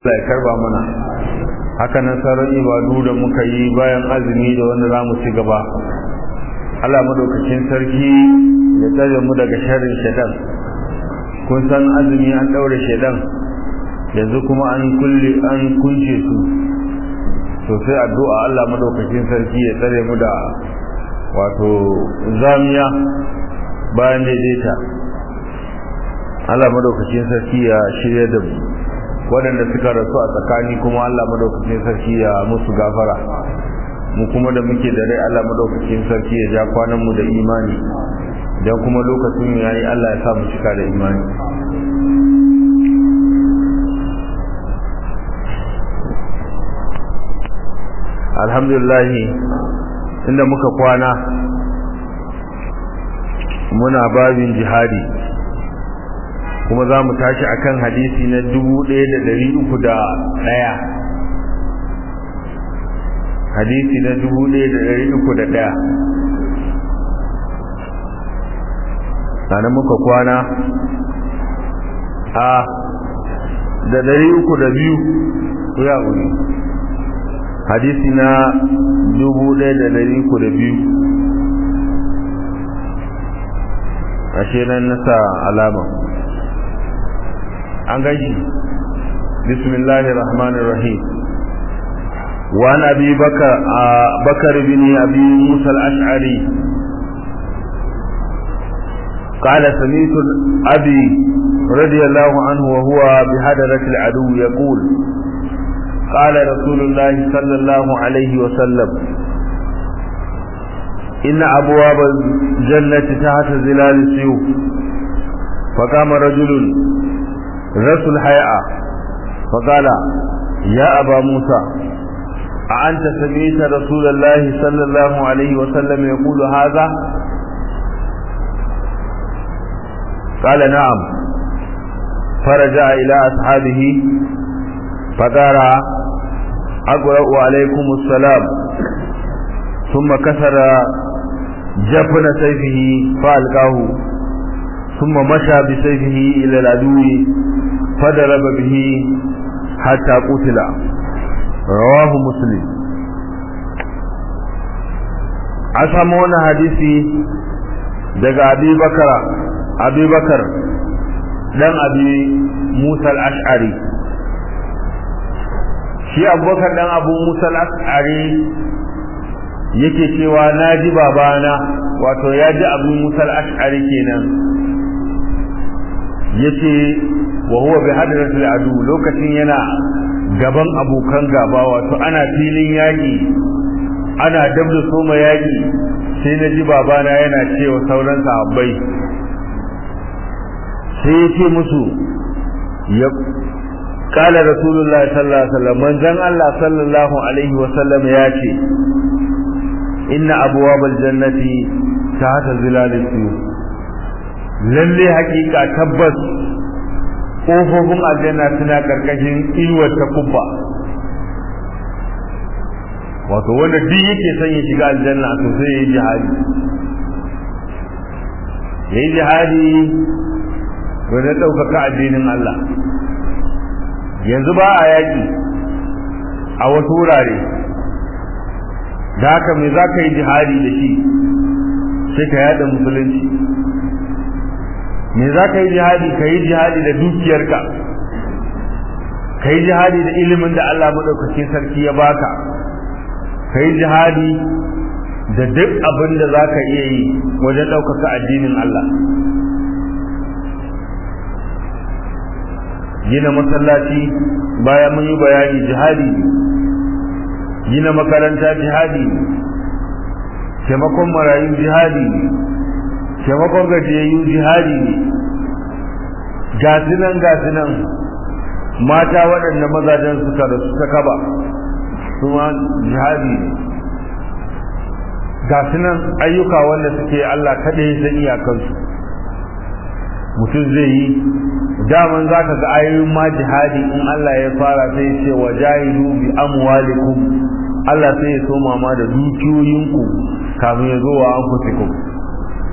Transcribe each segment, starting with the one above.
Allah ya karba mana haka nan sauran ibadu da muka yi bayan azumi da wanda za mu ci gaba Allah madaukakin sarki ya tsare mu daga sharrin shaitan kun san azumi an daure shaitan yanzu kuma an kulle an kunce su to sai addu'a Allah madaukakin sarki ya tsare mu da wato zamiya bayan daidaita Allah madaukakin sarki ya shirya da mu waɗanda suka rasu a tsakani kuma Allah madaukakin sarki ya musu gafara mu kuma da muke da rai Allah madaukakin sarki ya ja kwanan mu da imani dan kuma lokacin yayi Allah ya sa mu cika da imani alhamdulillah inda muka kwana muna babin jihadi kuma za mu tashi akan hadisi na dubu ɗaya da ɗari uku da ɗaya hadisi na dubu ɗaya da ɗari uku da ɗaya sannan muka kwana a da ɗari uku da biyu ku ya wuri hadisi na dubu ɗaya da ɗari uku da biyu ashe nan nasa alama an gaji bismillahir rahmanir rahim wa an abi bakar bakar bin abi musa al-ash'ari قال سميت أبي رضي الله عنه وهو بهدرة العدو يقول قال رسول الله صلى الله عليه وسلم إن أبواب الجنة تحت ظلال السيوف فقام رجل رسل الحياء فقال يا أبا موسى أأنت سمعت رسول الله صلى الله عليه وسلم يقول هذا قال نعم فرجع إلى أصحابه فقال أقرأ عليكم السلام ثم كسر جفن سيفه فألقاه ثم مشى بسيفه إلى العدو فضرب به حتى قتل رواه مسلم أسمى وانا حديثي daga abi bakara abi bakar dan abi musa al-ash'ari shi abubakar dan abu musa al-ash'ari yake cewa naji babana wato ya ji abu musa al-ash'ari kenan yace wa huwa bi hadratil adu lokacin yana gaban abokan gaba wato ana filin yaki ana dabda soma yaki sai na ji babana yana cewa sauran sahabbai sai ya ce musu ya kala rasulullah sallallahu alaihi wasallam manzon Allah sallallahu alaihi wasallam ya ce inna abwabal jannati tahta zilalis suyuf lalle hakika tabbas kofofin aljanna suna karkashin inuwar ta kubba wato wanda duk yake son ya shiga aljanna to sai ya yi jihadi ya yi jihadi wanda ɗaukaka addinin Allah yanzu ba a yaƙi a wasu wurare da haka mai za ka yi jihadi da shi sai ka yada musulunci me za ka yi jihadi ka yi jihadi da dukiyarka ka yi jihadi da ilimin da Allah maɗaukakin sarki ya baka ka yi jihadi da duk abin da za ka iya yi wajen ɗaukaka addinin Allah gina masallaci bayan mun yi bayani jihadi gina makaranta jihadi taimakon marayu jihadi taimakon gajiyayyu jihadi ne gasinan gasinan mata waɗanda mazajen suka rasu ta kaba kuma jihadi ne gasinan ayyuka wanda suke Allah kaɗai san iyakansu mutum zai yi daman za ka ga ayoyin ma jihadi in Allah ya fara sai ce wa jahidu bi amwalikum Allah sai ya soma ma da dukiyoyinku kafin ya zo wa anfusikum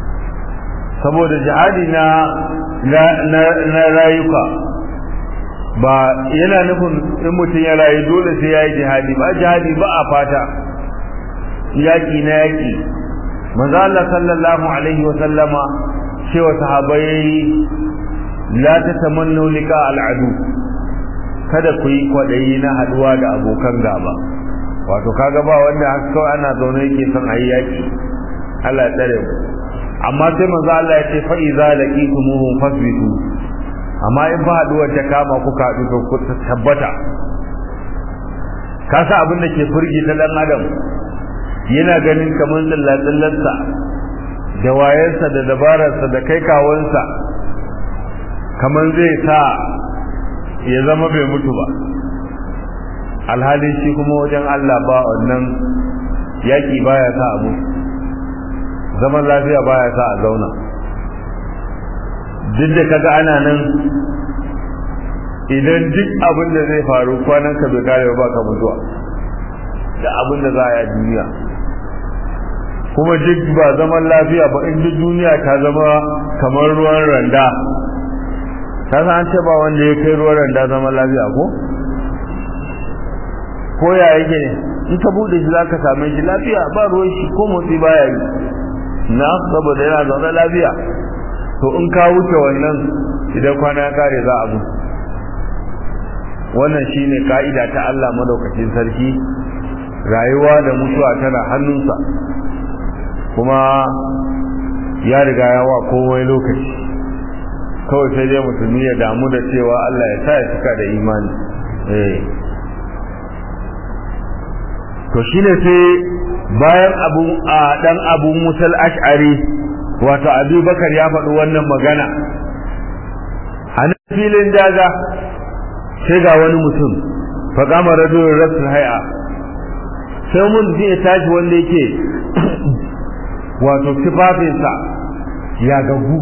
saboda jihadi na na rayuka ba yana nufin in mutum ya rayu dole sai ya yi jihadi ba jihadi ba a fata yaƙi na yaƙi manzo Allah sallallahu alaihi wa sallama cewa sahabbai la tatamannu liqa al'adu kada ku yi kwadayi na haduwa da abokan gaba wato kaga ba wanda haka kawai ana zaune yake son ayi yaki Allah ya tsare mu amma sai manzo Allah ya ce fa iza laqitumuhum fasbitu amma in ba haduwar ta kama kuka haɗu to ku tabbata ka sa abin da ke furgi ta dan adam yana ganin kamar tsallatsallarsa da wayarsa da dabararsa da kai kawansa kamar zai sa ya zama bai mutu ba alhali shi kuma wajen Allah ba wannan yaki baya sa a mutu zaman lafiya baya sa a zauna duk da kaga ana nan idan duk abin da zai faru kwanan ka bai kare ba ka mutuwa da abin da za a yi duniya kuma duk ba zaman lafiya ba in duk duniya ta zama kamar ruwan randa ta san an ce ba wanda ya kai ruwan randa zaman lafiya ko ko ya yake ne in ka bude shi zaka same shi lafiya ba ruwan shi ko motsi baya yi na saboda yana zaune lafiya to in ka wuce wannan idan kwana ya kare za a mutu wannan shine ka'ida ta Allah madaukakin sarki rayuwa da mutuwa tana hannunsa kuma ya riga ya wa komai lokaci kawai sai dai musulmi ya damu da cewa Allah ya sa ya cika da imani eh to shine sai bayan abu a dan abu musal ash'ari wato abubakar ya faɗi wannan magana a nan filin daga sai ga wani mutum fa kama rajulun rasul hay'a sai mun zai tashi wanda yake wato tufafinsa ya gagu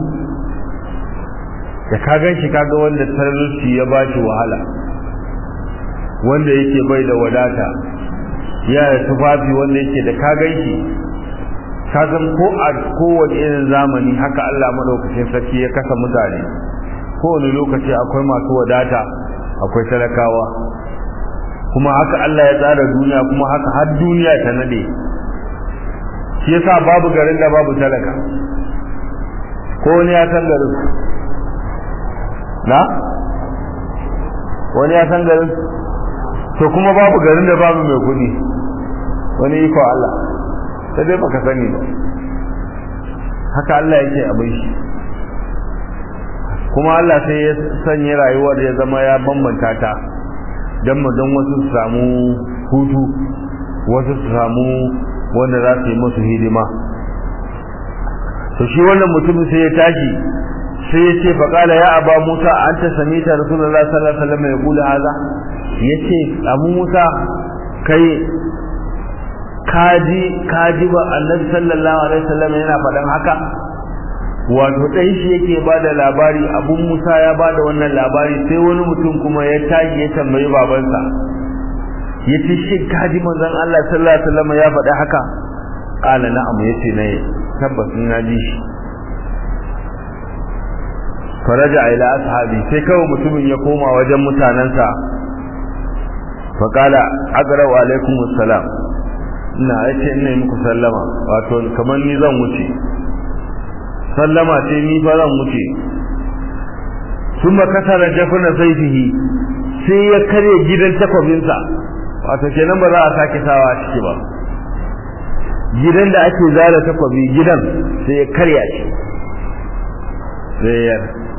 da ka gan shi kaga wanda talauci ya ba shi wahala wanda yake bai da wadata ya da tufafi wanda yake da ka gan shi ka san ko a kowane irin zamani haka Allah madaukakin sarki ya kasa mutane kowane lokaci akwai masu wadata akwai talakawa kuma haka Allah ya tsara duniya kuma haka har duniya ta nade shi yasa babu garin da babu talaka ko wani ya san garin na wani ya san garin to kuma babu garin da babu mai kudi wani iko Allah sai dai baka sani ba haka Allah yake abin shi kuma Allah sai ya sanya rayuwar ya zama ya bambanta ta don mu don wasu su samu hutu wasu su samu wanda za su yi musu hidima to shi wannan mutumin sai ya tashi sai ya ce faƙala ya aba musa an ta sami ta rasulullah sallallahu alaihi wasallam ya kula haza ya ce abu musa kai kaji kaji ba annabi sallallahu alaihi wasallam yana faɗan haka wato ɗan shi yake ba da labari abun musa ya ba da wannan labari sai wani mutum kuma ya tashi ya tambayi babansa ya ce shi kaji manzon Allah sallallahu alaihi wasallam ya faɗi haka qala na'am yace ne tabbas na ji shi faraja ila ashabi sai kawai mutumin ya koma wajen mutanansa fa qala aqra'u alaikum assalam ina yace ina muku sallama wato kamar ni zan wuce sallama ce ni fa zan wuce kuma kasara jafna saifihi sai ya kare gidan takwabinsa wato kenan ba za a sake sawa a ciki ba gidan da ake zara takwabi gidan sai ya karya shi sai ya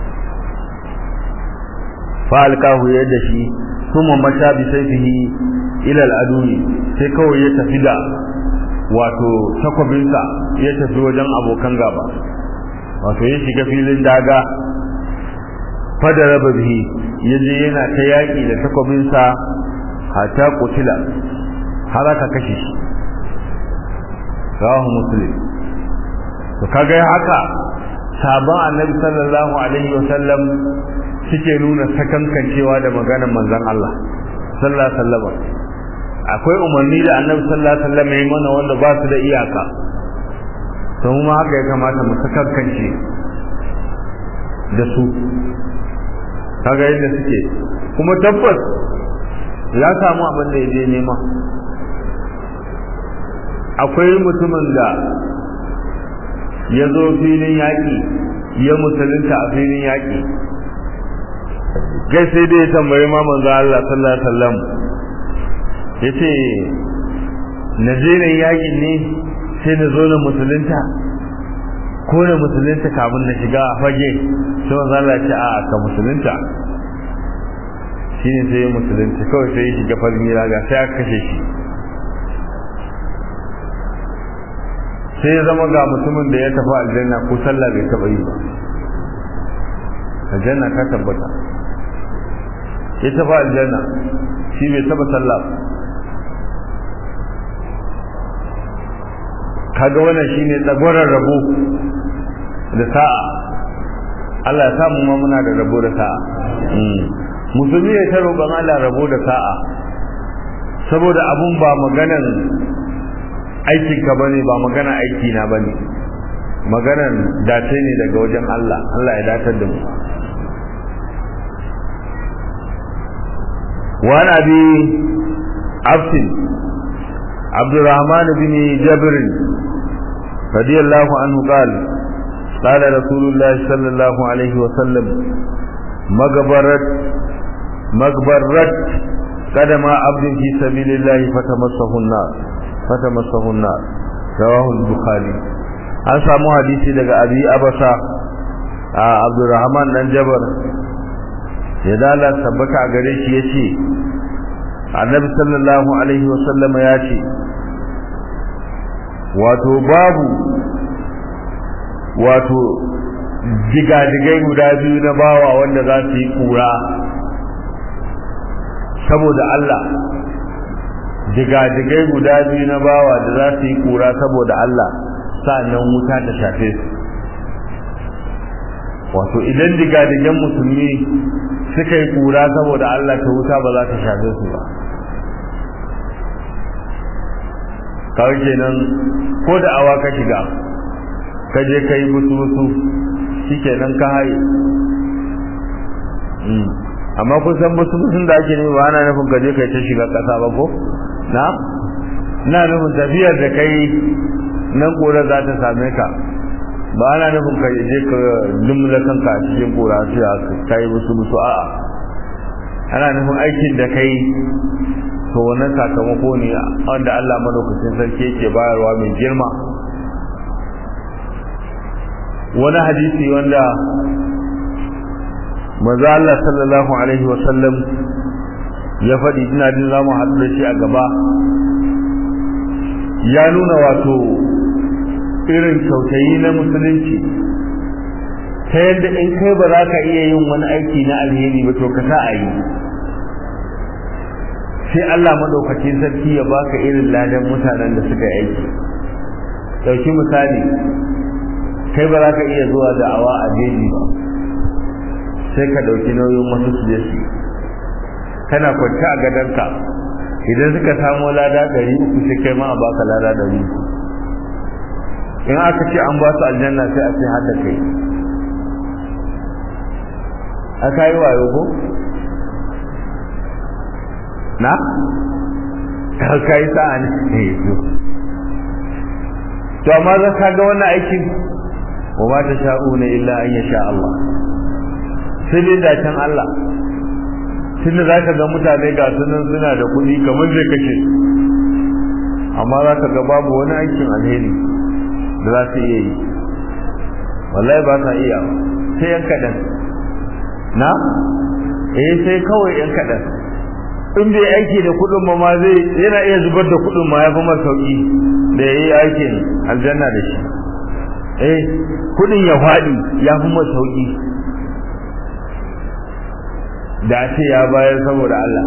falkahu ya da shi kuma mata bi saifihi ila al'aduni sai kawai ya tafi da wato takwabinsa ya tafi wajen abokan gaba wato ya shiga filin daga fada raba bihi ya je yana ta yaƙi da takwabinsa hata kutila har aka kashe shi rawahu muslim to kaga haka sabon annabi sallallahu alaihi wasallam suke nuna sakankancewa da maganar manzon Allah sallallahu alaihi wasallam akwai umarni da annabi sallallahu alaihi wasallam ya mana wanda ba su da iyaka to mu haka ya kamata mu sakankance da su kaga yadda suke kuma tabbas ya samu abin da ya je nema akwai mutumin da ya zo filin yaƙi ya musulunta a filin yaƙi gai sai dai ya tambayi ma manzo Allah sallallahu alaihi wasallam yace na je ne yaƙin ne sai na zo na musulunta ko na musulunta kafin na shiga a fage sai manzo Allah ya ce a ka musulunta shine sai ya musulunta kawai sai ya shiga farin ga sai aka kashe shi sai ya zama ga mutumin da ya tafi aljanna ko sallah bai taba yi ba aljanna ta tabbata ya tafi aljanna shi bai taba sallah kaga wannan shine tsagoran rabo da sa'a Allah ya samu ma muna da rabo da sa'a musulmi ya ta roƙon Allah rabo da sa'a saboda abun ba maganan aikinka bane ba magana aiki na bane maganan dace ne daga wajen Allah Allah ya datar da mu wa nabi absin abdurrahman bin jabr radiyallahu anhu qala قال رسول الله صلى الله عليه وسلم مغبرت مغبرت قدم عبد في سبيل الله فتمسه النار فتمسه النار رواه البخاري an samu hadisi daga abi abasa a abdurrahman dan jabar ya dala tabbata a gare shi yace annabi sallallahu alaihi wasallama ya ce wato babu wato digadigai guda biyu na bawa wanda za su yi kura saboda Allah digadigai guda biyu na bawa da za su yi kura saboda Allah sa'annan wuta ta shafe su wato idan digadigan musulmi suka yi kura saboda Allah ta wuta ba za ta shafe su ba kawai kenan ko da awa ka shiga ka je ka yi musu musu shi kenan ka haye amma kun san musu musun da ake nema ba ana nufin ka je ka yi ta shiga ƙasa ba ko na na nufin tafiyar da kai nan kora za ta same ka ba ana nufin ka je ka dumla kanka a cikin kora sai ka yi musu musu a'a ana nufin aikin da kai to wannan sakamako ne wanda Allah madaukakin sarki yake bayarwa mai girma wani hadisi wanda maza Allah sallallahu alaihi wasallam ya faɗi ina jin za mu haɗu da shi a gaba ya nuna wato irin kyautayi na musulunci ta yadda in kai ba za ka iya yin wani aiki na alheri ba to ka sa a yi sai Allah maɗaukacin sarki ya baka irin ladan mutanen da suka yi aiki ɗauki misali kai ba za ka iya zuwa da awa a jeji ba sai ka ɗauki nauyin wasu su je su kana kwance a gadonka idan suka samo lada ɗari uku sai kai ma a baka lada ɗari uku in aka ce an ba su aljanna sai a ce har da kai aka yi wayo ko na ka yi sa'a ne to amma za ka ga wannan aikin wa ma ta sha'una illa an yasha Allah sai dai dacen Allah tun da za ka ga mutane ga sunan suna da kuɗi kamar zai kashe amma za ka ga babu wani aikin alheri da za su iya yi wallahi ba sa iya sai yan kaɗan na eh sai kawai yan kaɗan in bai aiki da kuɗin ma zai yana iya zubar da kuɗin ma ya fi masa sauƙi da ya yi aikin aljanna da shi eh kuɗin ya faɗi ya fi masa sauƙi da ce ya bayar saboda Allah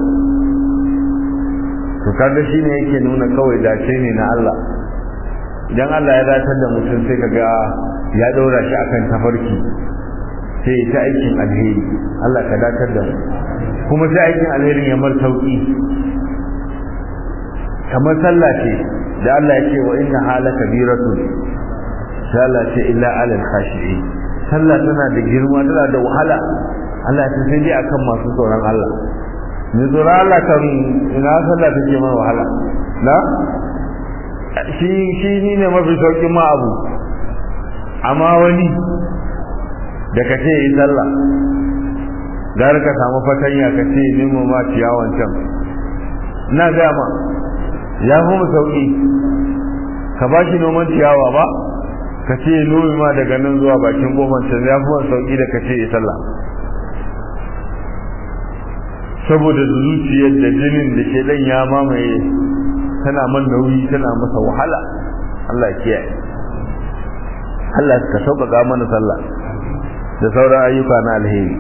to kaga shine yake nuna kawai dace ne na Allah idan Allah ya datar da mutum sai kaga ya daura shi akan tafarki sai ta aikin alheri Allah ka datar da mu kuma sai aikin alherin ya mar sauki kamar sallah ce da Allah ya ce wa inna hala kabiratun sai Allah ce illa alal khashi'in sallah tana da girma tana da wahala Allah ta sai dai akan masu tsoron Allah mai tsoron Allah kan ina sallah take mai wahala na shi shi ni ne mafi saukin ma abu amma wani da ka ce yi sallah gara ka samu fatanya ka ce nemo ma ciyawan can na gama ya fi mu sauki ka ba shi noman ciyawa ba ka ce nomi ma daga nan zuwa bakin goma can ya fi mu sauki da ka ce yi sallah saboda zuciyar da jinin da ke dan ya mamaye tana man nauyi tana masa wahala Allah ya kiyaye Allah ka sauƙaƙa mana sallah da sauran ayyuka na alheri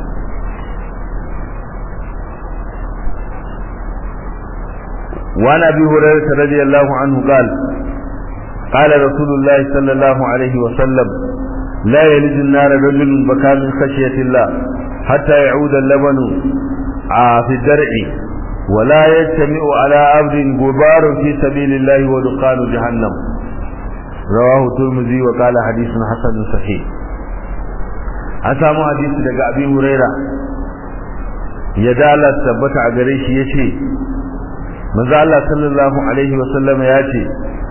وعن ابي هريره رضي الله عنه قال قال رسول الله صلى الله عليه وسلم لا يلج النار رجل بكى من خشيه الله حتى يعود اللبن في الدرع ولا يجتمع على عبد غبار في سبيل الله ودخان جهنم رواه الترمذي وقال حديث حسن صحيح أسامو حديث daga Abi Huraira ya dala tabbata a gare shi yace manzo Allah sallallahu alaihi wa sallam ya ce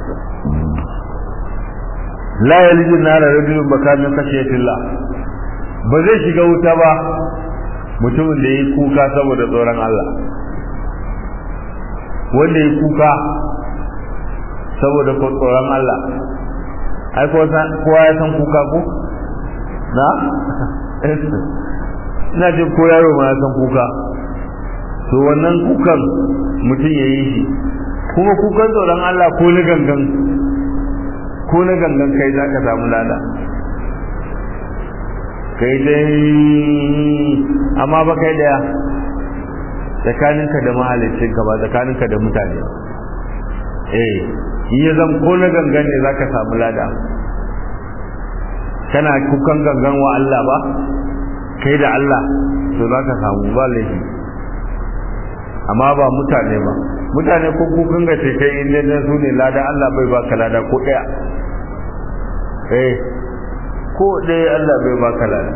la yalju nar rajulun bakamin khashiyatillah ba zai shiga wuta ba mutumin da yayi kuka saboda tsoron Allah wanda yayi kuka saboda tsoron Allah ai ko san kowa ya san kuka ko na ina jin ko yaro ma ya san kuka to wannan kukan mutum ya yi shi kuma kukan tsoron Allah ko na gangan ko na gangan kai za ka samu lada kai dai amma ba kai daya tsakaninka da mahaliccinka ba tsakaninka da mutane eh ya zan ko na gangan ne za ka samu lada kana kukan gangan wa Allah ba kai da Allah to za ka samu ba laifi amma ba mutane ba mutane ko kukan ga ce kai inda na su ne lada Allah bai baka lada ko daya eh ko daya Allah bai baka lada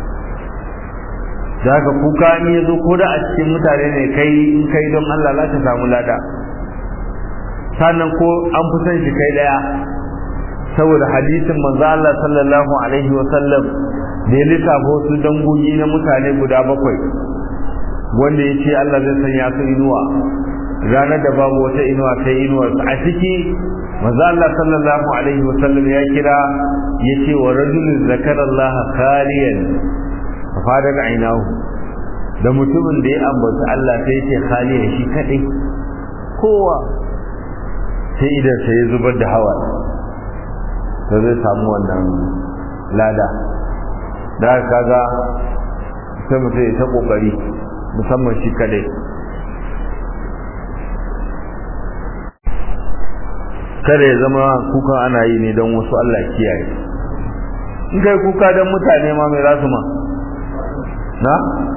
da haka kuka in ya zo ko da a cikin mutane ne kai in kai don Allah za ka samu lada sannan ko an fi son shi kai daya saboda hadisin manzo Allah sallallahu alaihi wa sallam da ya lissafo su dangogi na mutane guda bakwai wanda ya ce Allah zai sanya su inuwa ranar da babu wata inuwa sai inuwar a ciki manzo Allah sallallahu alaihi wa sallam ya kira ya ce wa rajulun zakara Allah khaliyan fadar ainahu da mutumin da ya ambata Allah sai ya ce khaliyan shi kadai kowa sai idan sai ya zubar da hawa to zai samu wannan lada da kaga sai mutum ya ta kokari musamman shi kadai kada ya zama kuka ana yi ne don wasu Allah kiyaye in kai kuka don mutane ma mai za su ma na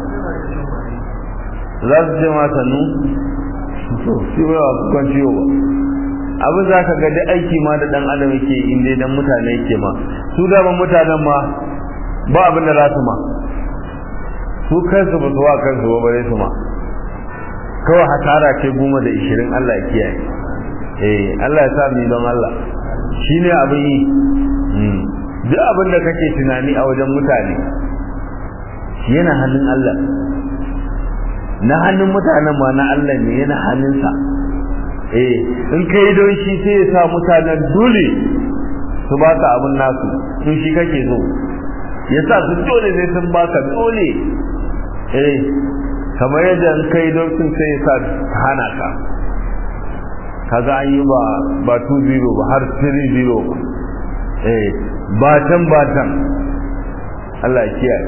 za su ce ma sannu shi bai wa kukan ciwo ba abin za ka ga duk aiki ma da dan adam yake inda dan mutane yake ma su da mutanen ma ba abin da za su ma su kansu ba su wa kansu ba bare su ma kawai hasara ce goma da ishirin Allah ya kiyaye eh Allah ya sa mu don Allah shine abin yi duk abin da kake tunani a wajen mutane yana hannun Allah na hannun mutanen ma na Allah ne yana hannunsa eh in kai don shi sai ya sa mutanen dole su ba ka abin nasu in shi kake so ya sa su dole ne sun baka dole eh kamar yadda in kai don sun sai ya sa hana ka kaga an yi ba ba 2-0 ba har 3-0 ba eh batan batan Allah ya kiyaye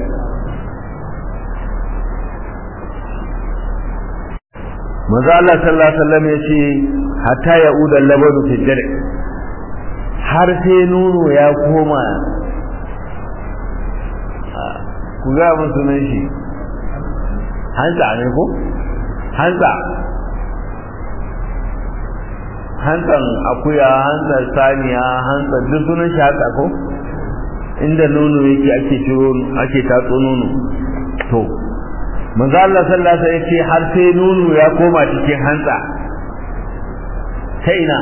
manzo Allah sallallahu alaihi wasallam yace hatta yauda labadu fi jar har sai nono ya koma ku ga mun sunan shi hanta ne ko hanta hantsan akuya hantsan saniya hantsan duk sunan shi haka ko inda nono yake ake ciro ake tatso nono to manzo Allah sallallahu alaihi wasallam yace har sai nunu ya koma cikin hantsa ta ina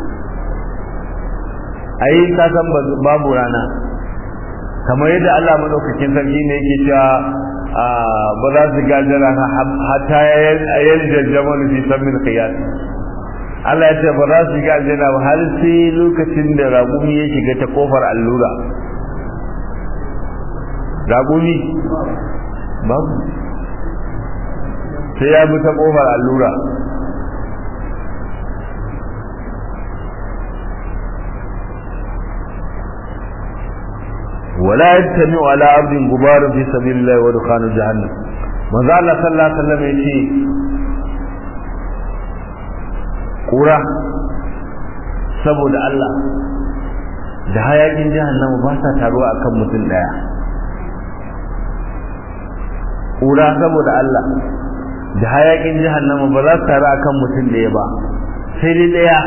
ai ka san babu rana kamar yadda Allah madaukakin sarki ne yake cewa ba za su gajara hatta yayin jajjamal fi samin qiyas Allah ya ce ba za su ga aljanna ba har sai lokacin da ragumi ya shiga ta kofar allura ragumi babu sai ya bi ta kofar allura ولا يجتمع على عبد غبار في سبيل الله ودخان جهنم manzo Allah sallallahu alaihi wasallam yace kura saboda Allah da hayakin jahannama ba sa taruwa akan mutum daya kura saboda Allah da hayakin jahannama ba za su taru akan mutum daya ba sai dai daya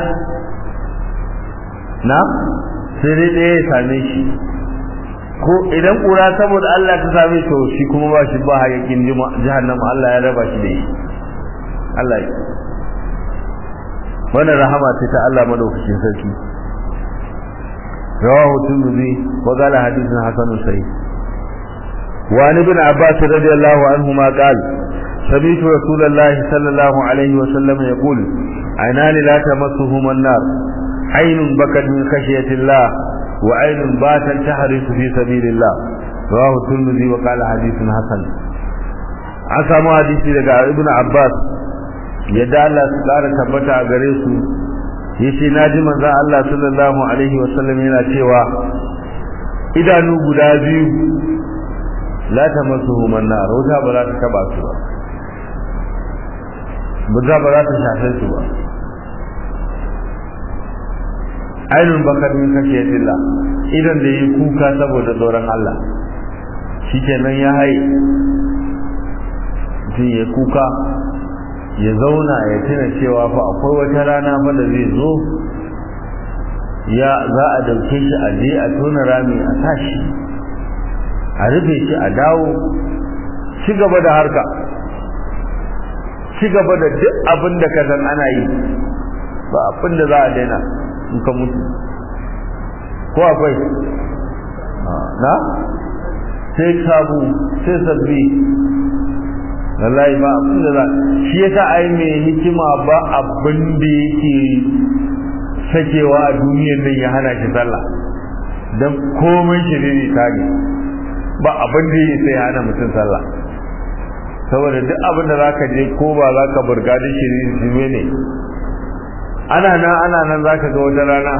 na sai dai daya ya same shi ko idan kura saboda Allah ta same to shi kuma ba shi ba hayakin jahannama Allah ya raba shi da shi Allah ya wannan rahama ce ta Allah madaukakin sarki rawahu tirmidhi wa qala hadithun hasanun sahih wa an ibn abbas radiyallahu anhuma qala سمعت رسول الله صلى الله عليه وسلم يقول عينان لا تمسهما النار عين بكت من خشية الله وعين باتت تحرس في سبيل الله رواه الترمذي وقال حديث حسن عسى حديثي daga ibn abbas yadda Allah su ƙara tabbata a gare su yace naji manzon Allah sallallahu alaihi wasallam yana cewa idanu guda biyu la tamassuhu man nar wuta ba za ta taba su ba wuta ba za ta shafe su ba ainun bakar min kashiyatillah idan da yi kuka saboda tsoron Allah shikenan ya haye mutum ya kuka ya zauna ya tuna cewa fa akwai wata rana fa da zai zo ya za a dauke shi a je a tona rami a tashi a rufe shi a dawo ci gaba da harka ci gaba da duk abin da ka san ana yi ba abin da za a daina in ka mutu ko akwai na sai sabu sai sabbi wallahi ba abin da za shi yasa ai mai hikima ba abin da yake sakewa a duniyar nan ya hana shi sallah dan komai shi ne ta ne ba abin da yake sai hana mutum sallah saboda duk abin da zaka je ko ba zaka burga da shi ne ne ana nan ana nan zaka ga wata rana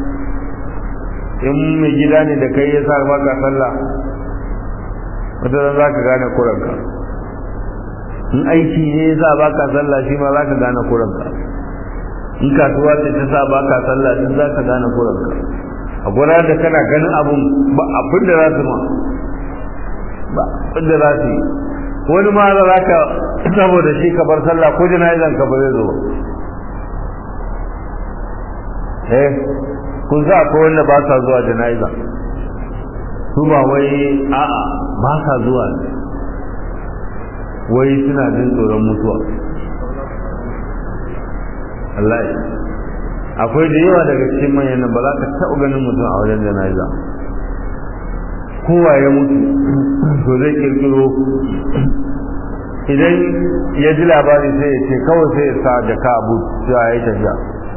in mai gida ne da kai ya sa maka sallah wata rana zaka gane kuranka in aiki ne ya sa baka sallah shi ma zaka gane kuranka in kasuwa ce ta sa baka sallah din zaka gane kuranka a gura da kana ganin abun ba abin da za su ma ba abin da za su yi wani ma za ka saboda shi ka bar sallah ko jana'izan ka ba zai zo ba eh kun za ko wanda ba sa zuwa jana'iza su ba wai a'a ba sa zuwa wai suna jin tsoron mutuwa Allah akwai da yawa daga cikin manyan ba za ka taɓa ganin mutum a wajen jana'iza kowa ya mutu to zai kirkiro idan ya ji labari sai ya ce kawai sai ya sa jaka abu cewa ya yi tafiya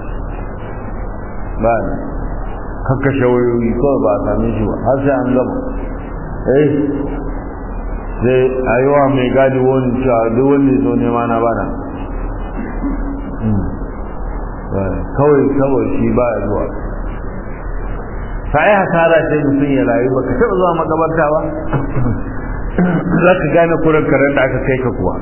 ba ne kakkashe wayoyi kawai ba a same shi ba har sai an gama eh sai a yi wa mai gadi wani cewa duk wanda zo nema na bana kawai kawai shi ba ya zuwa sai hasara sai mutum ya rayu ba ka taɓa zuwa makabarta ba za ka gane kuran karen da aka kai ka kuwa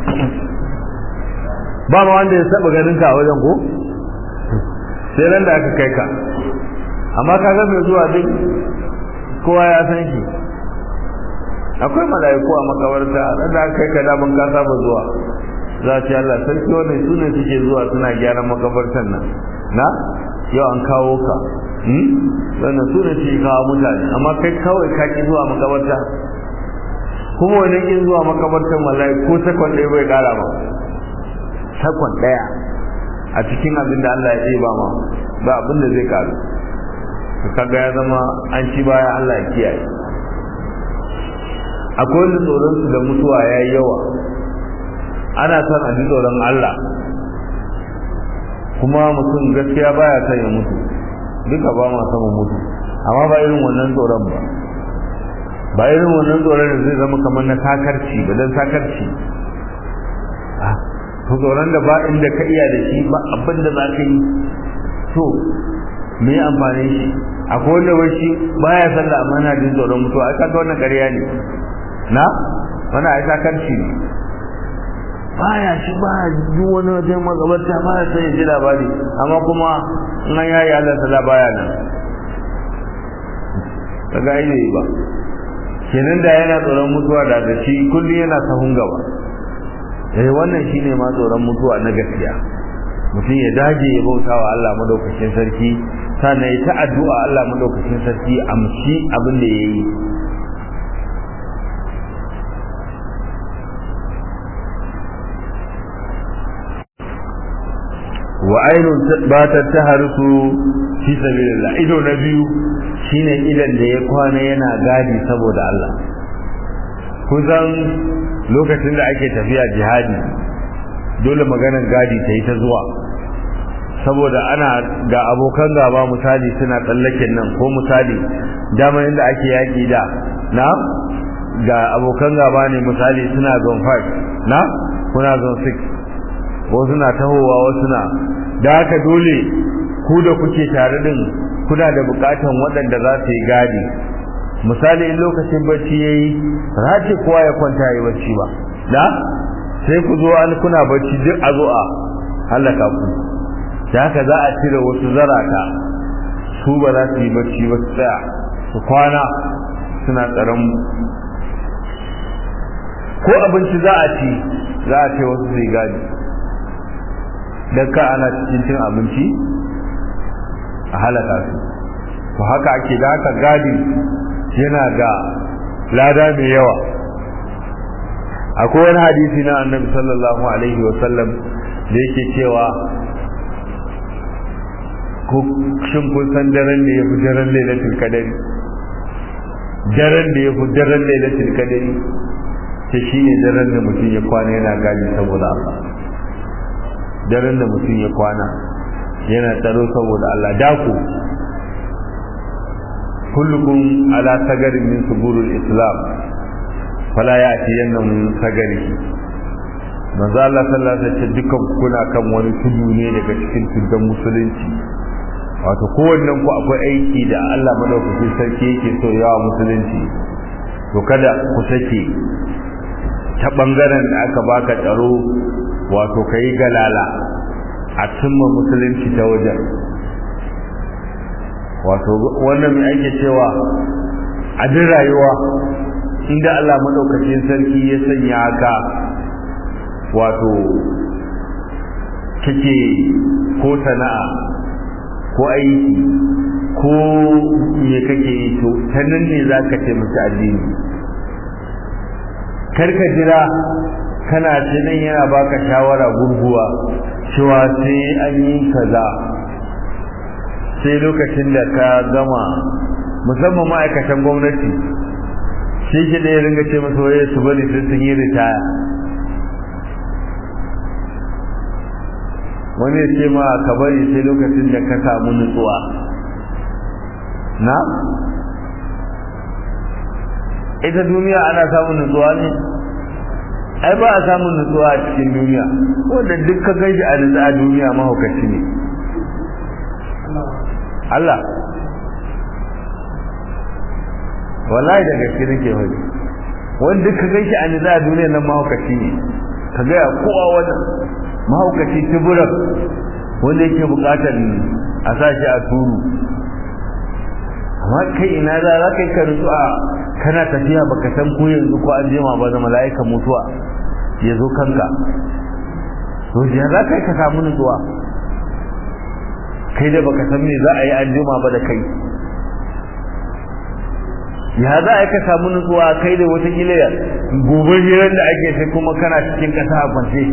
ba ma wanda ya saba ganin ka a wajen ko sai ran da aka kai ka amma ka ga mai zuwa duk kowa ya san shi akwai mala'iku a makabarta ran da aka kai ka da ban ka saba zuwa za ce Allah sarki wannan su ne suke zuwa suna gyaran makabartan nan na yau an kawo ka wannan su ne suke kawo mutane amma kai kawai ka ki zuwa makabarta kuma wani in zuwa makabartan wallahi ko sakon ɗaya bai ƙara ba sakon ɗaya a cikin abin da Allah ya ba ma ba abin da zai ƙaru kaga ya zama an ci baya Allah ya kiyaye akwai wani tsoron su da mutuwa ya yi yawa ana son a ji tsoron Allah kuma mutum gaskiya baya son ya mutu duka ba ma son mutu amma ba irin wannan tsoron ba ba irin wannan tsoron da zai zama kamar na sakarci ba dan sakarci to tsoron da ba inda ka iya da shi ba abin da za ka yi to me amfani shi akwai wanda wai shi baya sallah amma yana jin tsoron mutuwa ai kaga wannan ƙarya ne na wannan ai sakarci ne baya shi ba duk wani wajen magabarta ba ya sai ji labari amma kuma in an yayi Allah sala baya nan kaga ai ne ba kenan da yana tsoron mutuwa da da shi kullum yana sahun gaba eh wannan shine ma tsoron mutuwa na gaskiya mutum ya dage ya bauta wa Allah madaukakin sarki sannan ya ta addu'a Allah madaukakin sarki amshi abin da yayi wa ainun batar ta harsu fi sabilillah ido na biyu shine idan da ya kwana yana gadi saboda Allah kusan lokacin da ake tafiya jihadi dole maganar gadi ta yi ta zuwa saboda ana ga abokan gaba misali suna tsallaken nan ko misali dama inda ake yaki da na ga abokan gaba ne misali suna zone 5 na kuna zone 6 wasu na tahowa wasu na da haka dole ku da kuke tare din kuna da bukatan waɗanda za su yi gadi misali in lokacin bacci yayi ba ce kowa ya kwanta yi bacci ba da sai ku zo an kuna bacci duk a zo a halaka ku da haka za a cire wasu zarata su ba za su yi bacci ba su tsaya su kwana suna tsaron ko abinci za a ci za a ce wasu su yi gadi don ka ana cikin cin abinci a halaka su to haka ake da haka gadi yana ga lada mai yawa akwai wani hadisi na annabi sallallahu alaihi wa sallam da yake cewa shin kun san daren da ya fi daren lailatul kadari daren da ya fi daren lailatul kadari ta shi ne daren da mutum ya kwana yana gadi saboda Allah daren da mutum ya kwana yana tsaro saboda Allah dako kullukum ala sagarin min suburul islam fala ya'ti yanna min sagari manzo Allah sallallahu alaihi wasallam dukkan kuna kan wani tudu ne daga cikin tuddan musulunci wato kowannen ku akwai aiki da Allah madaukakin sarki yake so yawa musulunci to kada ku sake ta bangaren da aka baka tsaro wato kai galala a cimma musulunci ta wajen wato wannan mai ake cewa a duk rayuwa inda Allah madaukakin sarki ya sanya ka wato kake ko sana'a ko aiki ko me kake yi to ta nan ne za ka taimaki addini karka jira kana ce nan yana baka shawara gurguwa cewa sai an yi kaza sai lokacin da ka gama musamman ma'aikatan gwamnati shi shi da ya ringa ce masa waye su bari sai sun yi ritaya wani ya ce ma ka bari sai lokacin da ka samu nutsuwa na ita duniya ana samun nutsuwa ne ai ba a samun nutsuwa a cikin duniya wanda duk ka gaji a nutsa a duniya mahaukaci ne Allah wallahi da gaske nake faɗi wanda duk ka gaji a nutsa a duniya nan mahaukaci ne ka gaya kowa wani mahaukaci tuburan wanda yake bukatar a sa shi a turu amma kai ina za za ka yi ka nutsu a kana tafiya baka san ko yanzu ko an jima ba da mala'ikan mutuwa ya zo kanka to ya za ka yi ka samu nutsuwa kai da baka san me za a yi an jima ba da kai ya za a yi ka samu nutsuwa kai da watakila gobe hirar da ake sai kuma kana cikin ƙasa a kwance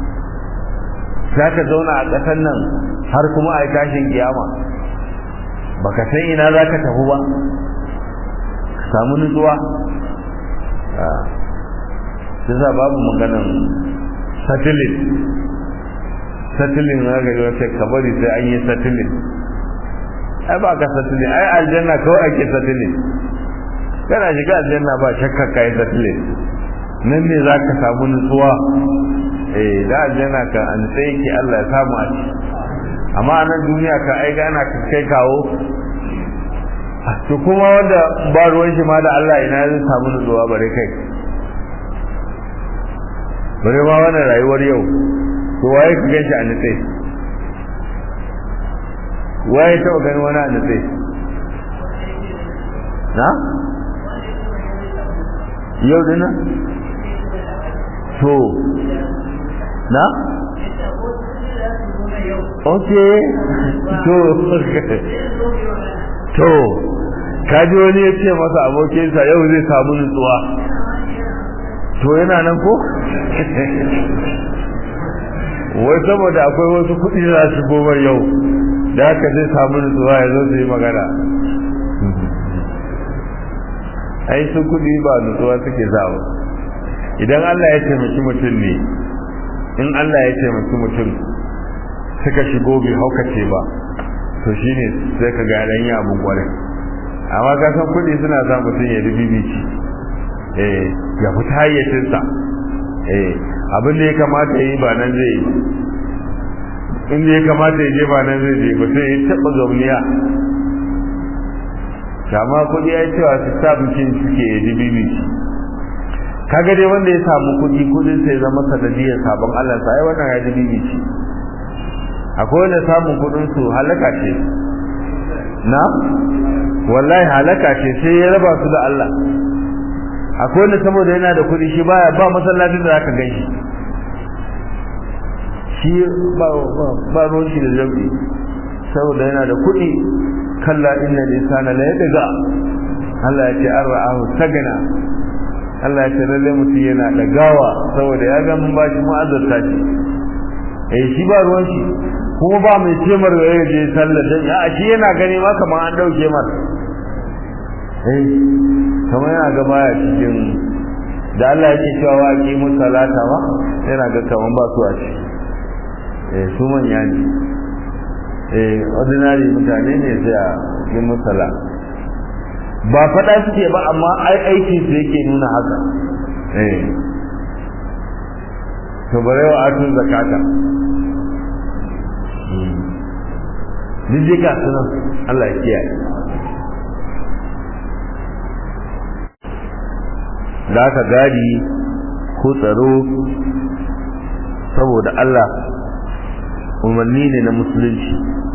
za ka zauna a ƙasar nan har kuma a yi tashin kiyama baka san ina za ka tafi ba ka samu nutsuwa sai sa babu maganan satilin satilin na gari wata kabari sai an yi satilin ai ba ka satilin ai aljanna kawai ake satilin kana shiga aljanna ba shakka ka yi satilin nan ne za ka samu nutsuwa eh da aljanna ka an tsaye ki Allah ya samu a ci amma a nan duniya ka ai gana ka kai kawo to kuma wanda ba ruwan shi ma da Allah ina zai samu nutsuwa bare kai bare ma wannan rayuwar yau to waye ka ganshi a nutse waye taɓa gani wani a nutse na yau dina to na ok to to kaji wani ya ce masa abokinsa yau zai samu nutsuwa to yana nan ko wai saboda akwai wasu kuɗi za su goma yau da haka zai samu nutsuwa ya zo su yi magana ai su kuɗi ba nutsuwa suke zawo idan Allah ya taimaki mutum ne in Allah ya taimaki mutum suka shigo bai haukace ba to shine sai ka ga dan abun kwarai amma ka san kuɗi suna sa mutum ya rubibici eh ya fita hayyacinsa eh abin da ya kamata yi ba nan zai yi inda ya kamata ya je ba nan zai je ba sai ya taɓa gauniya kama kuɗi ya cewa su sa bikin suke ya ji bibi kaga dai wanda ya samu kuɗi kuɗin sai zama sanadiyar sabon Allah sai wannan ya ji bibi akwai wanda samun kuɗin su halaka ce na wallahi halaka ce sai ya raba su da Allah akwai wanda saboda yana da kuɗi shi baya ba masallacin da zaka gan shi shi ba ba ruwan shi da jami'i saboda yana da kuɗi kalla inna lisana la yadga Allah ya ce an ra'ahu sagana Allah ya ce lalle mutum yana da gawa saboda ya ga mun bashi mu azurta shi eh shi ba ruwan shi kuma ba mai cemar da ya je sallar dan a shi yana gani ma kamar an dauke mar eh kamar yana ga baya cikin da Allah yake cewa wa aqimu salata wa yana ga kaman ba su a ci eh su manya ne eh ordinary mutane ne sai a yi musala ba faɗa suke ba amma ai aiki su yake nuna haka eh to bare wa atun zakata duk dai ga sunan Allah ya kiyaye da aka gadi ko tsaro saboda Allah umarni ne na musulunci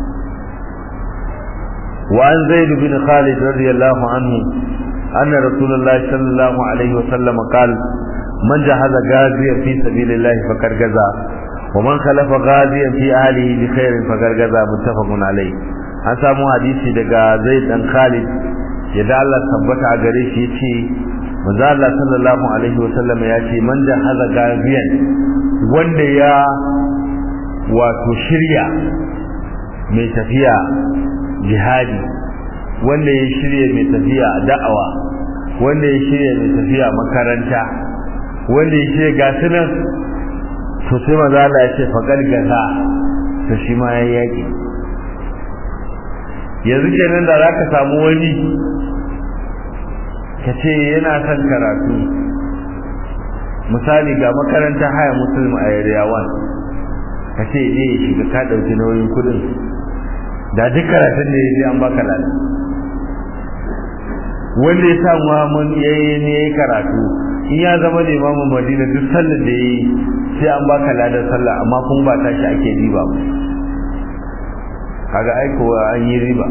وعن زيد بن خالد رضي الله عنه أن رسول الله صلى الله عليه وسلم قال من جهز غازيا في سبيل الله فقد غزا ومن خلف غازيا في أهله بخير فقد غزا متفق عليه an samu hadisi daga Zaid dan Khalid yadda Allah tabbata a gare shi yace manzo Allah sallallahu alaihi wasallam ya ce man jahaza gaziyan wanda ya wato shirya mai tafiya jihadi wanda ya shirya mai tafiya da'awa wanda ya shirya mai tafiya makaranta wanda ya shirya gasu nan to sai maza Allah ya ce faƙar gaza to shi ma ya yaƙi yanzu kenan da za ka samu wani ka ce yana son karatu misali ga makaranta haya musulmi a area 1 ka ce je ya shiga ka ɗauki nauyin kuɗin da duk karatun da ya je an baka lada wanda ya samu mun yayi ne yayi karatu in ya zama limamin Madina duk sallar da yayi sai an baka ladar sallah amma kun ba tashi ake riba ba kaga aiko an yi riba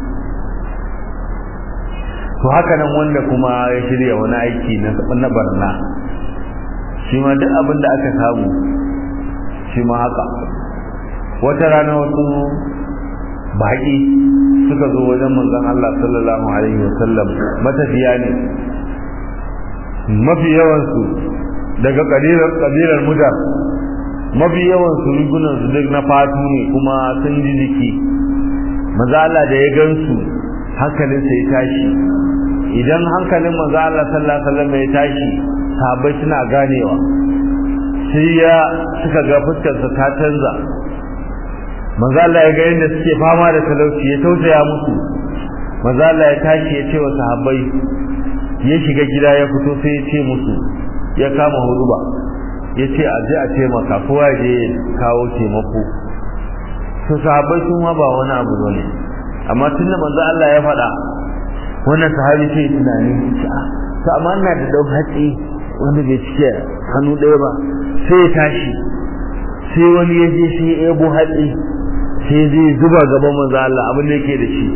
to haka nan wanda kuma ya shirya wani aiki na barna shi ma duk abin da aka samu shi ma haka wata rana wasu baƙi suka zo wajen manzon Allah sallallahu alaihi wasallam matafiya ne mafi yawansu daga ƙabilar mudar mafi yawansu rigunansu duk na fatu ne kuma sun ji jiki maza Allah da ya gansu hankalinsa ya tashi idan hankalin maza Allah sallallahu alaihi wasallam ya tashi sahabbai suna ganewa sai ya suka ga fuskarsa ta canza maza Allah ya ga yadda suke fama da talauci ya tausaya musu maza Allah ya tashi ya ce wa sahabbai ya shiga gida ya fito sai ya ce musu ya kama huruba ya ce a je a taimaka kowa je kawo taimako su sahabbai sun ma ba wani abu ne amma tun da manzo Allah ya faɗa wannan sahabi sai tunani to amma ina da dau hatsi wanda bai cike hannu ɗaya ba sai ya tashi sai wani ya je sai ya ebo hatsi sai zai zuba gaban manzo Allah abin da yake da shi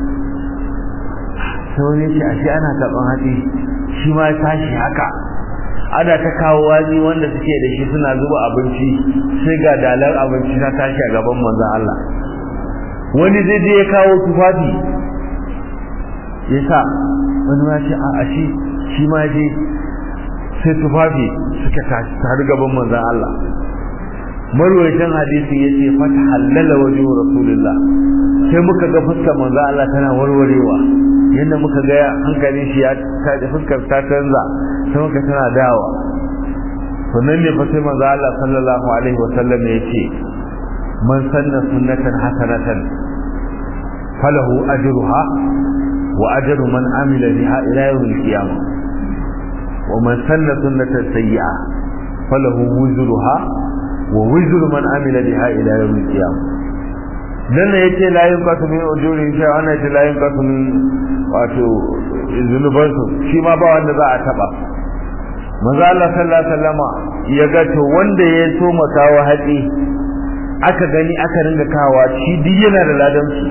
sai wani ya ce ashe ana karɓan hatsi shi ma ya tashi haka ana ta kawo wazi wanda suke da shi suna zuba abinci sai ga dalar abinci ta tashi a gaban manzon Allah wani zai je ya kawo tufafi ya sa wani ma ce a shi shi ma je sai tufafi suka tashi tare gaban manzon Allah marwayatan hadisi yace fata halala wajhu rasulullah sai muka ga fuskar manzon Allah tana warwarewa yadda muka ga hankalin shi ya ta fuskar ta canza sai muka tana dawa to nan ne fa sai manzo Allah sallallahu alaihi wasallam ya ce man sanna sunnatan hasanatan falahu ajruha wa ajru man amila biha ila yawm al-qiyamah wa man sanna sunnatan sayyi'a falahu wuzruha wa wuzru man amila biha ila yawm al-qiyamah dan ne yace la yunqasu min ujuri shi wannan yace la yunqasu min wato zunubansu shi ma ba wanda za a taba manzo Allah sallallahu alaihi wasallama ya ga to wanda ya so makawa haɗi aka gani aka ringa kawa shi duk yana da ladan su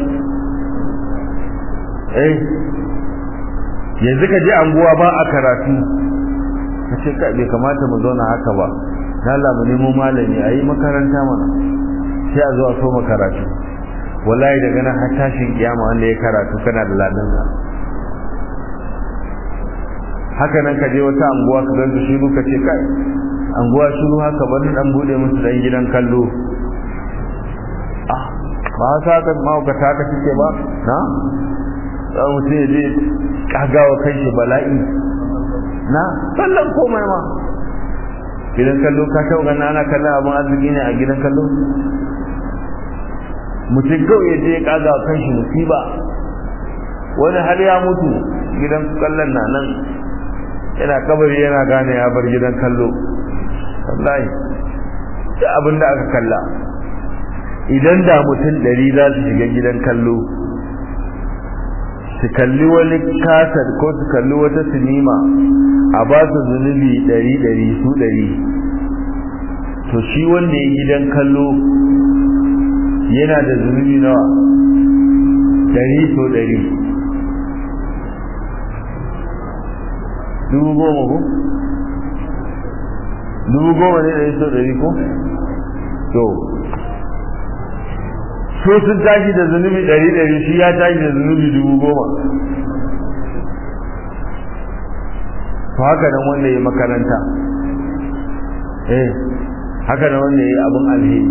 eh yanzu ka je anguwa ba a karatu ka ce ka bai kamata mu zauna haka ba Allah mu nemo malami ayi makaranta mana sai a zo a so makaratu wallahi daga nan har tashin kiyama wanda ya karatu kana da ladan sa haka nan ka je wata anguwa ka gansu shiru ka ce kai anguwa shiru haka bari dan bude musu dan gidan kallo ah ba sa ka ma ka ta ka kike ba na za mu ce je kagawa kai shi bala'i na sallan komai ma gidan kallo ka tau ga ana kallon abun arziki ne a gidan kallo mutum kawai ya je ya kagawa kan shi musiba wani har ya mutu gidan kallon na nan yana kabari yana gane ya bar gidan kallo wallahi da abin da aka kalla idan da mutum ɗari za su shiga gidan kallo su kalli wani kasar ko su kalli wata sinima a ba su zunubi ɗari ɗari su ɗari to shi wanda ya gidan kallo yana da zunubi nawa ɗari so ɗari dubu goma ko dubu goma ne ɗari so ɗari ko to so sun tashi da zunubi ɗari ɗari shi ya tashi da zunubi dubu goma to haka nan wanda ya makaranta eh haka nan wanda ya abin alheri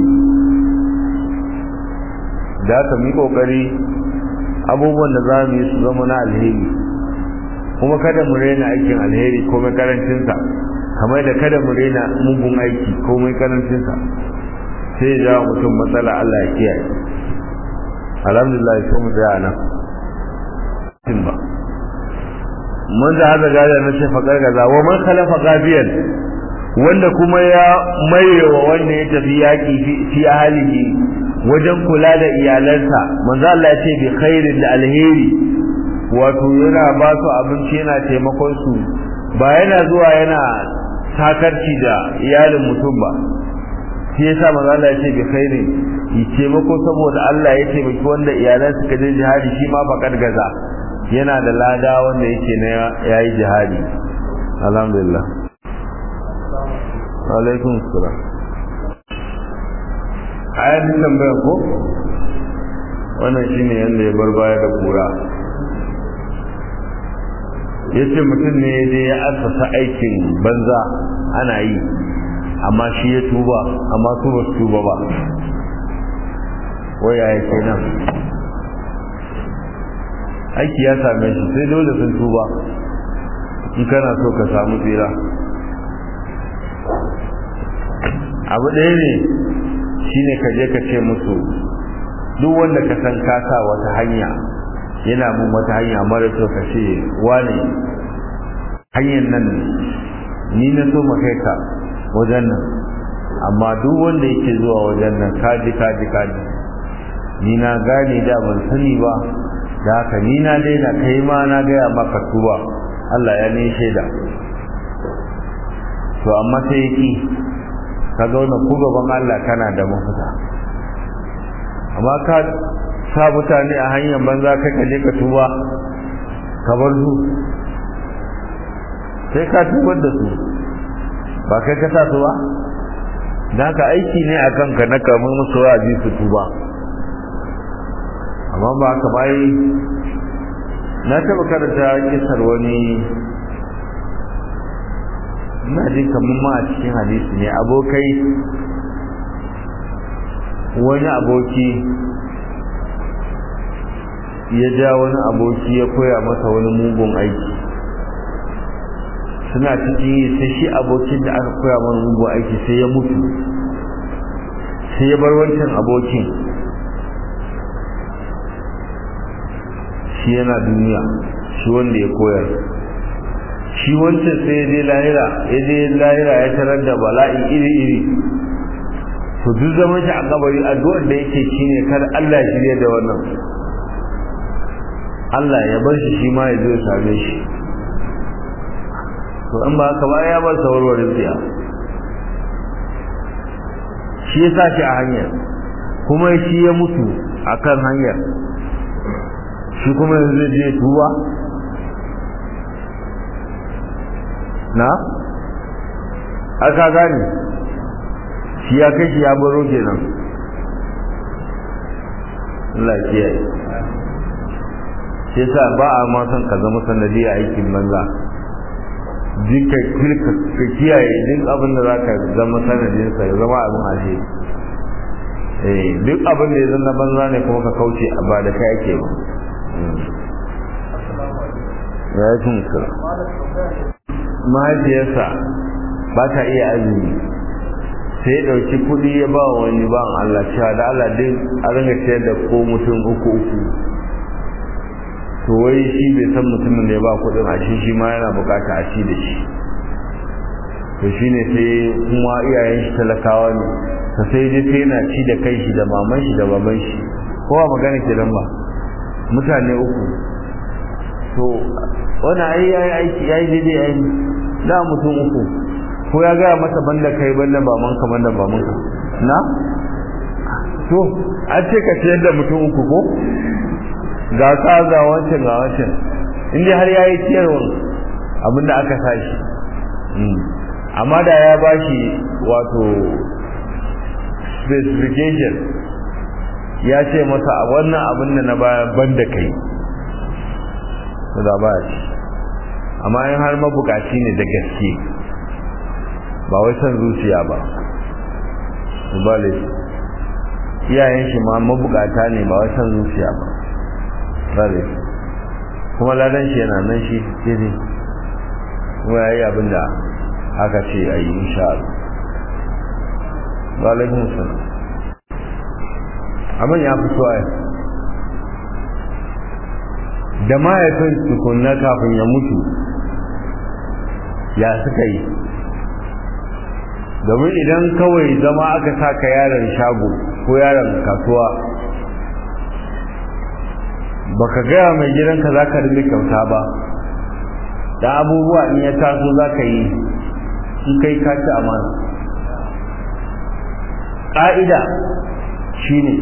da aka mi kokari abubuwan da za mu yi su zama na alheri kuma kada mu rena aikin alheri ko mai karancinsa kamar da kada mu rena mugun aiki ko mai karancinsa sai ya jawo mutum matsala Allah ya kiyaye alhamdulillah sai mu tsaya nan tin ba mun da hada gada na ce fakar gaza wa man khalafa qabiyan wanda kuma ya maiwa wanda ya tafi yaki fi ahlihi wajen kula da iyalansa manzo Allah ya ce bi khairin da alheri wato yana ba su abinci yana taimakon su ba yana zuwa yana takarci da iyalin mutum ba shi yasa manzo Allah ya ce bi khairin yi taimako saboda Allah ya taimaki wanda iyalan suka je jihadi shi ma fakar gaza yana da lada wanda yake na yayi jihadi alhamdulillah alaikum assalam ayat tambaya ko wannan shine yanda ya bar baya da kura ya ce mutum ne ya ya asasa aikin banza ana yi amma shi ya tuba amma su ba su tuba ba waya ya ke nan aiki ya same shi sai dole sun tuba in kana so ka samu tsira abu ɗaya ne shine ka je ka ce musu duk wanda ka san ka sa wata hanya yana mun wata hanya mara kyau ka ce wane hanyar nan ni na so kai ka wajen nan amma duk wanda yake zuwa wajen nan kaji kaji kaji ni na gane da ban sani ba da haka ni na daina kai ma na gaya maka tuba Allah ya ne shaida to amma sai yaki ka ga wannan ku gaban Allah kana da mafita amma ka sa mutane a hanyar banza kai ka je ka tuba ka bar su sai ka tubar da su ba kai ka sa su ba da haka aiki ne a kanka na kamar musu wa'azi su tuba amma ba haka bai na taɓa karanta kisar wani ina jin kamar ma a cikin hadisi ne abokai wani aboki ya ja wani aboki ya koya masa wani mugun aiki suna cikin yi sai shi abokin da aka koya mana mugun aiki sai ya mutu sai ya bar wancan abokin shi yana duniya shi wanda ya koyar shi wancan sai ya je lahira ya je lahira ya tarar da bala'i iri-iri to duk zaman shi a kabari addu'ar da yake shine kar Allah ya shirye da wannan Allah ya bar shi shi ma ya zo ya same shi to in ba haka ba ya bar sawarwarin tsiya shi ya sa shi a hanyar kuma shi ya mutu akan hanyar shi kuma yanzu zai je tuba na aka gane shi ya kai shi ya baro kenan Allah ya kiyaye shi yasa ba a ma son ka zama sanadi a aikin banza duka ka kiyaye duk abin da zaka zama sanadin sa ya zama abin ashe eh duk abin da ya zama banza ne kuma ka kauce ba da kai ake ba ya yi tunsa mahaifiyarsa ba ta iya azumi sai ya ɗauki kuɗi ya ba wani ba Allah cewa da Allah din a ringa ciyar da ko mutum uku uku to wai shi bai san mutumin da ya ba kuɗin a shi shi ma yana bukata a ci da shi to shi ne sai kuma iyayen shi talakawa ne ta sai dai sai yana ci da kai shi da maman shi da baban shi kowa magana ke ba mutane uku to wani ai yayi aiki yayi daidai ai da mutum uku ko ya gaya masa banda kai banda baman ka banda baman ka na to an ce ka ciyar da mutum uku ko ga ka ga wancan ga wancan in dai har yayi ciyarwa abinda aka sashi amma da ya bashi wato specification ya ce masa a wannan abin da na baya banda kai to da ba shi amma in har mabukaci ne da gaske ba wai son zuciya ba bale iyayen shi ma mabukata ne ba wai son zuciya ba bale kuma ladan shi yana nan shi daidai kuma ya yi abin da aka ce a yi insha Allah ba alaikun salam abin ya fi suwaye da mahaifin tukunna kafin ya mutu ya suka yi domin idan kawai zama aka saka yaron shago ko yaron kasuwa baka gaya mai gidanka za ka rinda kyauta ba da abubuwa in ya taso za ka yi in kai ka ci amana ƙa'ida shi ne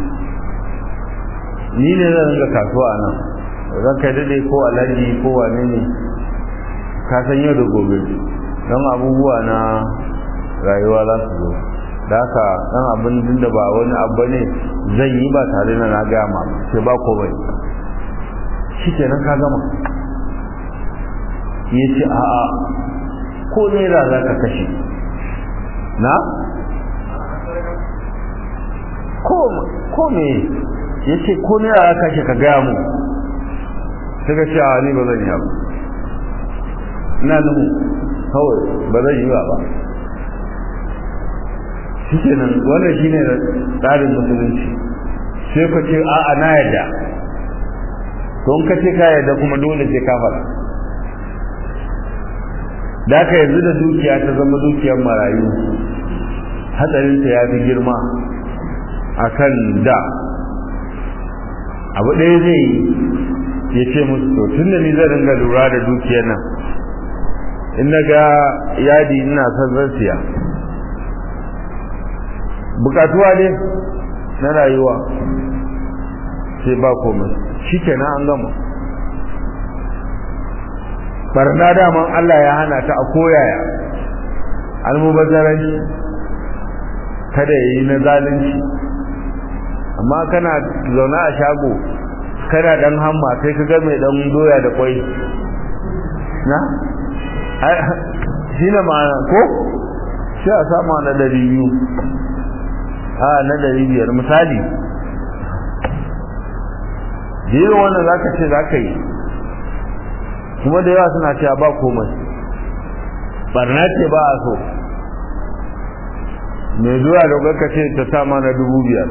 ni ne zan ringa kasuwa a nan zan kai daɗe ko alhaji ko wane ne ka san yau da gobe don abubuwa na rayuwa za su zo da haka ɗan abin da ba wani abu ne zan yi ba tare da na gaya ma sai ba ko bai shi kenan ka gama ya ce a'a ko naira za ka kashe na ko me ya ce ko naira za ka kashe ka gaya mu sai ka ce a ni ba zan yi ba ina nuhu kawai ba zan yi ba ba shi kenan wannan shi ne tsarin musulunci sai ka ce a'a na yadda don ka ce ka yadda kuma dole sai ka fara da ka yanzu da dukiya ta zama dukiyar marayu hatsarinta ya fi girma a kan da abu ɗaya zai yi ya ce musu to tun da ni zan ringa lura da dukiyar nan in na ga yadi ina son zan siya bukatuwa ne na rayuwa sai ba komai shi kenan an gama barna daman Allah ya hana ta a koyaya almubazzaranci kada ya yi na zalunci amma kana zaune a shago kana dan hamma sai ka ga mai dan doya da kwai na shi ne ma'ana ko sai a sama na dari biyu a na dari biyar misali jirin wannan za ka ce za ka yi kuma da yawa suna cewa ba komai barna ce ba a so mai zuwa da ka ce ta sama na dubu biyar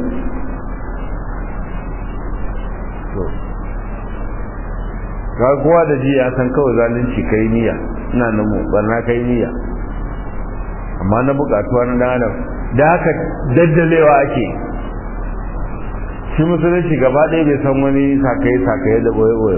ga kowa da ji ya san kawai zalunci kai niyya ina nan mu barna kai niyya amma na bukatuwa na dan adam da haka daddalewa ake shi musulunci gaba ɗaya bai san wani sakaye sakaye da boye boye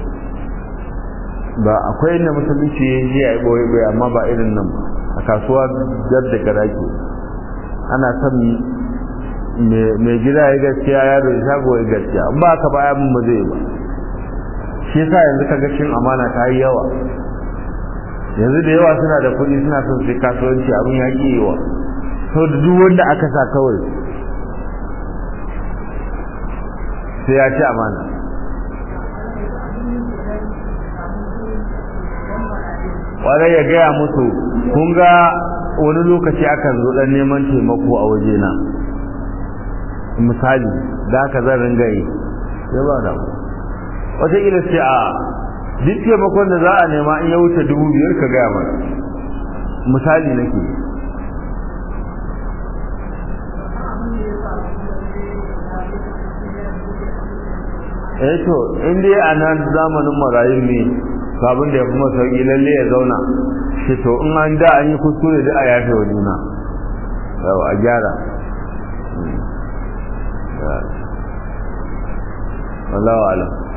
ba akwai inda musulunci ya yi a boye boye amma ba irin nan a kasuwa jar da garake ana son mai gida ya gaskiya yaro ya shago ya gaskiya in ba ka baya mun ba zai ba shi yasa yanzu kaga cin amana ta yi yawa yanzu da yawa suna da kuɗi suna son sai kasuwanci abin ya ƙi yawa sau da duk wanda aka sa kawai sai ya ci amana ƙwarai ya gaya musu kun ga wani lokaci akan zo ɗan neman taimako a wajena misali da aka zan ringa yi sai ba da wataƙila ce a duk taimakon da za a nema in ya wuce dubu biyar ka gaya mana misali nake eh to in dai a nan zamanin marayu ne abin da ya fi masauki lalle ya zauna shi to in an da an yi kuskure da a yafe wa juna yau a gyara wallahu alam